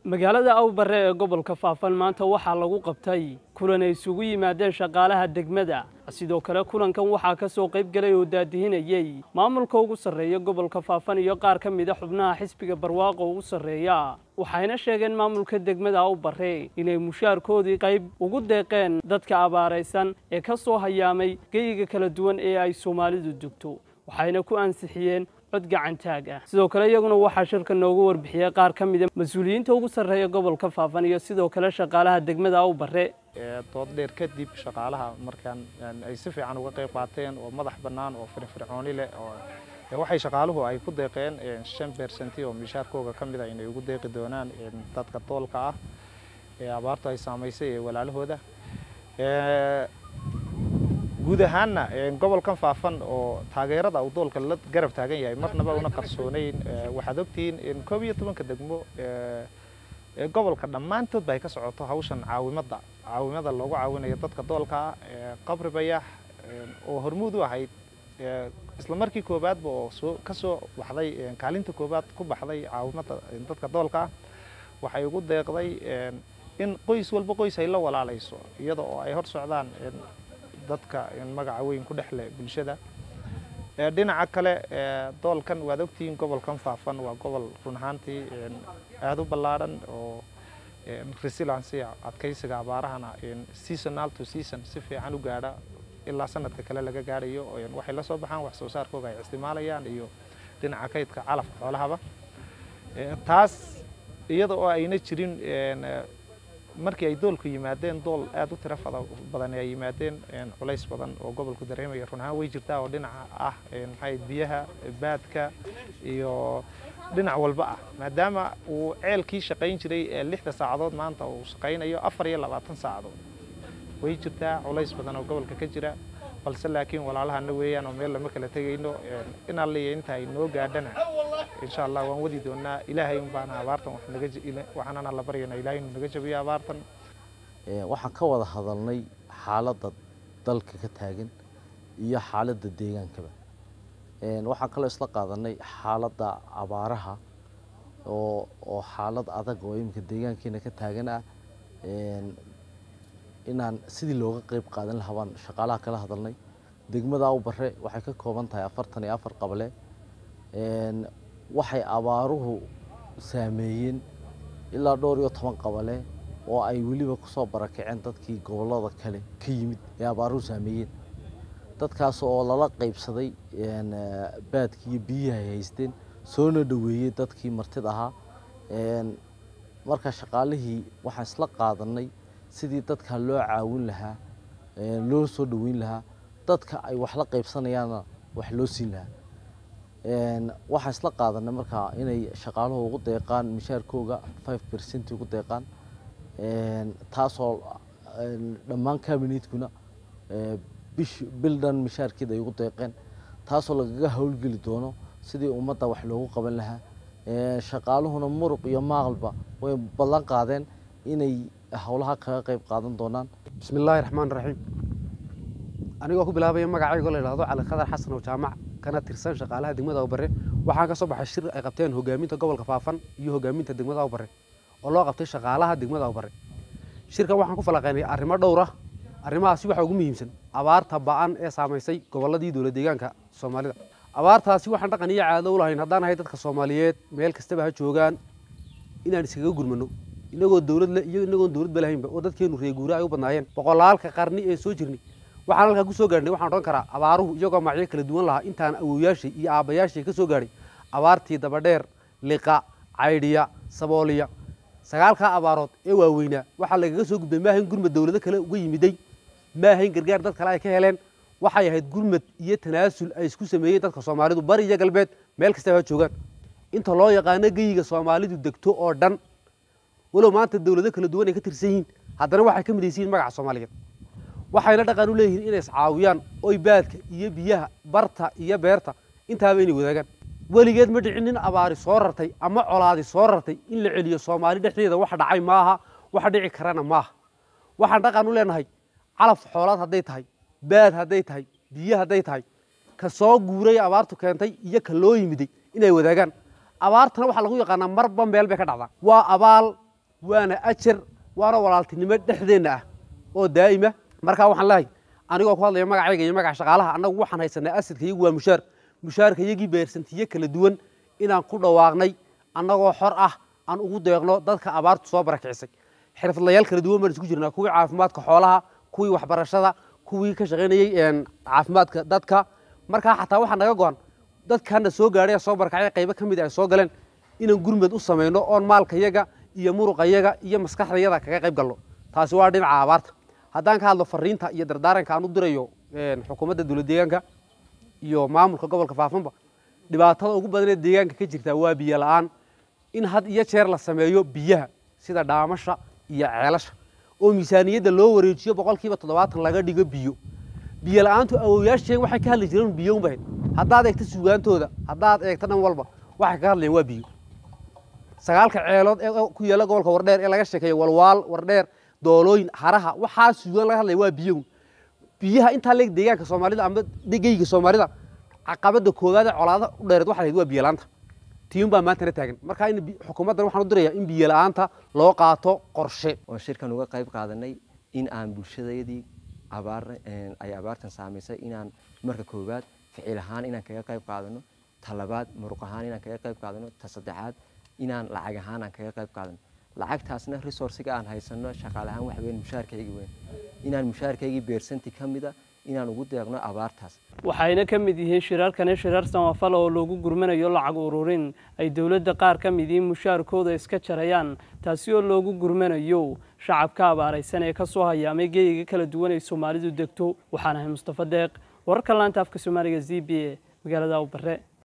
magaalada awbare ee gobolka faafan maanta waxaa lagu qabtay kulan ay isugu yimaadeen shaqaalaha degmada sidoo kale kulankan waxaa ka soo qayb galay oo daadihinayey maamulka ugu sarreeya gobolka faafan iyo qaar ka mida xubnaha xisbiga barwaaqo ugu sarreeya waxayna sheegeen maamulka degmada awbare inay mushaarkoodii qayb ugu deeqeen dadka abaaraysan ee ka soo hayaamay geyiga kala duwan ee ay soomaalidu degto waxayna ku ansixiyeen cod gacantaag ah sidoo kale iyaguna waxaa shirka noogu warbixiyey qaar ka mida mas-uuliyiinta ugu sarreeya gobolka faafan iyo sidoo kale shaqaalaha degmada awbare dood dheer kadib shaqaalaha markaan ay si fiican uga qayb qaateen oo madax bannaan oo firfircooni leh oo waxay shaqaaluhu ay ku deeqeen shan beersanti oo mishaarkooga ka mid a inay ugu deeqi doonaan dadka doolka ah ee abaartu ay saamaysay ee walaalahooda guud ahaanna gobolkan faafan oo taageerada uu doolka la garab taagan yahay marnaba una qarsoonayn waxaad ogtihiin koob iyo tobanka degmo ee gobolka dhammaantood ba ay ka socoto hawshan caawimada caawimada loogu caawinayo dadka doolka ah qabri bayax oo hormuud u ahayd isla markii koowaadba oo soo ka soo baxday kaalinta koowaad ku baxday caawimada dadka doolka ah waxay ugu deeqday in qoys walba qoys ay la walaalayso iyada oo ay hor socdaan dadka magaca weyn ku dhexle bulshada dhinaca kale doolkan waad ogtihiin gobolkan faafan waa gobol run ahaantii aada u ballaadhan oo resiliency adkaysiga abaarahana seasonal to season si fiican u gaadha ilaa sanadka kale laga gaadhayo waxay la soo baxaan wax soo saarkooga ay isticmaalayaan iyo dhinaca kaydka calafka xoolahaba taas iyada oo ayna jirin markii ay doolku yimaadeen dool aada u tiro badan ay yimaadeen culays badan oo gobolku dareemaya run ahaan way jirtaa oo dhinaca ah maxay biyaha baadka iyo dhinac walba ah maadaama uu ceelkii shaqayn jiray ee lixda saacadood maanta uu shaqaynayo afar iyo labaatan saacadood way jirtaa culays badan oo gobolka ka jira balse laakiin walaalahana weeyaan oo meel lama kala tegayno in alliya inta ay noo gaadhana insha allah waan wadi doonaa ilaahay un baana abaartan waxaanana la baryana ilaahay inuu naga jabiyo abaartan waxaan ka wada hadalnay xaaladda dalka ka taagan iyo xaaladda deegaankaba waxaan kaloo isla qaadanay xaaladda abaaraha oo oo xaalad adag oo iminka deegaankeena ka taagan ah inaan sidii looga qeyb qaadan lahaa baan shaqaalaha kala hadalnay degmada awbare waxay ka kooban tahay afartan iyo afar qabale waxay abaaruhu saameeyeen ilaa dhowr iyo toban qabale oo ay weliba kusoo barakaceen dadkii gobollada kale ka yimid ee abaaruhu saameeyeen dadkaas oo lala qaybsaday baadkii iyo biyihii ay haysteen soona dhoweeyey dadkii martid ahaa marka shaqaalihii waxaan isla qaadanay sidii dadka loo caawin lahaa loo soo dhoweyn lahaa dadka ay wax la qaybsanayaanna wax loo siin lahaa waxaan isla qaadanay markaa inay shaqaaluhu ugu deeqaan mishaarkooga five percent ugu deeqaan taasoo dhammaan cabinetkuna bish bil dhan mishaarkeeda ay ugu deeqeen taasoo lagaga howlgeli doono sidii ummadda wax loogu qaban lahaa shaqaaluhuna muruq iyo maaqalba way ballan qaadeen inay howlaha kaga qayb qaadan doonaan bismi illaahi raxmaan raxiim anigoo ku bilaabaya magacaygo la yidhahdo cali khadar xasan oo jaamac kana tirsan shaqaalaha degmada awbare waxaan ka soo baxay shir ay qabteen hogaaminta gobolka faafan iyo hogaaminta degmada awbare oo loo qabtay shaqaalaha degmada awbare shirkan waxaan ku falaqeynay arrimo dhowr ah arrimahaasi waxaa ugu muhiimsan abaarta ba'an ee saamaysay gobolladii dowla deegaanka soomaalida abaartaasi waxaan dhaqan iyo caado u lahayn haddaan ahay dadka soomaaliyeed meel kastaba ha joogaan inaan iskaga gurmano inagoo dowlad le iyo inagoon dowladba lahaynba oo dadkeenu reeguura ay u badnaayeen boqolaalka qarni ee soo jirnay waxaan halkaa ku soo gaadhnay waxaan odhan karaa abaaruhu iyagoo magacyo kala duwan lahaa intaan awowyaashay iyo aabbayaashay ka soo gaadhay abaartii dabadheer liqa caydhiya sabooliya sagaalkaa abaarood ee waaweynaa waxaa lagaga soo gudbay maahayn gurmad dowlado kale uga yimiday maahayn gargaar dad kale ay ka heleen waxay ahayd gurmad iyo tanaasul ay isku sameeyeen dadka soomaalidu bari iyo galbeed meel kastaba ha joogaan inta loo yaqaano geyiga soomaalidu degto oo dhan walow maanta dowlado kala duwan ay ka tirsan yihiin haddana waxay ka midaysan yihin magaca soomaaliyeed waxayna dhaqan u leeyihiin inay iscaawiyaan oy baadka iyo biyaha barta iyo beerta intaaba inay wadaagaan weligeed ma dhicin nin abaari soo rartay ama colaadi soo rartay in la celiyo soomaali dhexdeeda wax dhacay maaha wax dhici karana maaha waxaan dhaqan u leenahay calaf xoolaad hadday tahay baad hadday tahay biyo hadday tahay ka soo guuray abaartu keentay iyo ka loo yimiday inay wadaagaan abaartana waxaa lagu yaqaanaa marba meel bay ka dhacdaa waa abaal waana ajar waana walaaltinimo dhexdeenna ah oo daa'ima markaa waxaan leehay anigoo ku hadlaya magacayga iyo magaca shaqaalaha annagu waxaan haysanaa asadka iyagu waa mushaar mushaarka iyagii beersantiyo kala duwan inaan ku dhawaaqnay annagoo xor ah aan ugu deeqno dadka abaartu soo barakicisay xirfadlayaal kala duwan baan isku jirnaa kuwii caafimaadka xoolaha kuwii waxbarashada kuwii ka shaqaynayey caafimaadka dadka markaa xataa waxaa naga go-an dadkana soo gaadhay soo barakacay qaybo ka mid ay soo galeen inaan gurmed u samayno oon maalkayaga iyo muruqayaga iyo maskaxdayada kaga qayb galno taasi waa dhinaca abaarta haddaan ka hadlo fariinta iyo dardaaranka aan u dirayo xukuumadda dowlad deegaanka iyo maamulka gobolka faafanba dhibaatada ugu badan ee deegaanka ka jirta waa biyo la-aan in had iyo jeer la sameeyo biyaha sida dhaamasha iyo ceelasha oo miisaaniyadda loo wareejiyo boqolkiiba toddobaatan laga dhigo biyo biyo la-aantu awowyaasheen waxay ka hadli jireen biyo unbahayd haddaad eegto suugaantooda haddaad eegto dhan walba waxay ka hadlayeen waa biyo sagaalka ceelood ee ku yaalla gobolka wardheer ee laga sheekeeyo walwaal wardheer doolooyin haraha waxaa suugaan laga hadlaya waa biyo biyaha intaa leeg deegaanka soomaalida ama geyga soomaalida caqabada koowaad ee colaada u dheereed waxa lahayd waa biyo la-aanta tiyun baa maantana taagan marka in xukuumaddan waxaan u dirayaa in biyo la-aanta loo qaato qorshe oo shirkan uga qayb qaadanay in aan bulshadayadii abaar ay abaartan saamaysay inaan marka koowaad ficil ahaan inaan kaga qayb qaadano ta labaad muruq ahaan inaan kaga qayb qaadano ta saddexaad inaan lacag ahaan aan kaga qayb qaadano lacagtaasna resourciga aan haysano shaqaale ahaan waxa weyn mushaarkaygii weyn inaan mushaarkaygii beersanti ka mida inaan ugu deeqno abaartaas waxayna ka mid yihiin shirarkani shirar samafal oo loogu gurmanayo lacag ururin ay dowladda qaar ka mid yihiin mushaarkooda iska jarayaan taasi oo loogu gurmanayo shacabka abaaraysan ee ka soo hayaamay geeyiga kala duwan ay soomaalidu degto waxaan ahay mustafa deeq wararka laanta afka soomaaliga z b a magaalada awbare